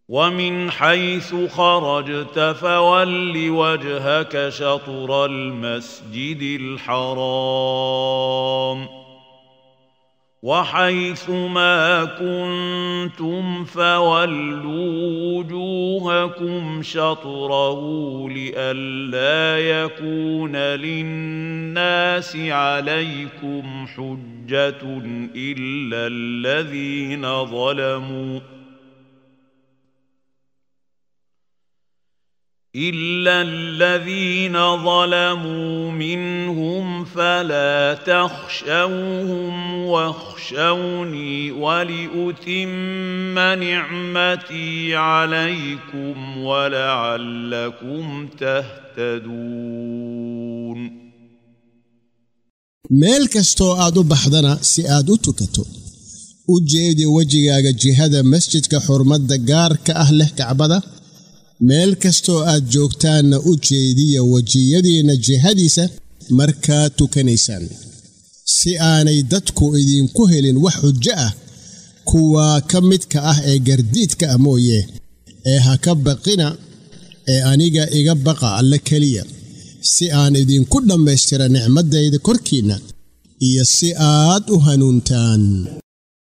ومن حيث خرجت فول وجهك شطر المسجد الحرام وحيث ما كنتم فولوا وجوهكم شطره لئلا يكون للناس عليكم حجه الا الذين ظلموا الا الذين ظلموا منهم فلا تخشوهم واخشوني ولاتم نعمتي عليكم ولعلكم تهتدون meel kastoo aad u baxdana si aad u tukato u jeedi wejigaaga jihada masjidka xurmadda gaarka ah leh kacbada meel kastoo aad joogtaanna u jeediya wejiyadiinna jihadiisa markaad tukanaysaan si aanay dadku idinku helin wax xujo ah kuwaa ka midka ah ee gardiidka ah mooye ee ha ka baqina ee aniga iga baqa alle keliya si aan idinku dhammaystira nicmaddayda korkiinna iyo si aad u hanuuntaan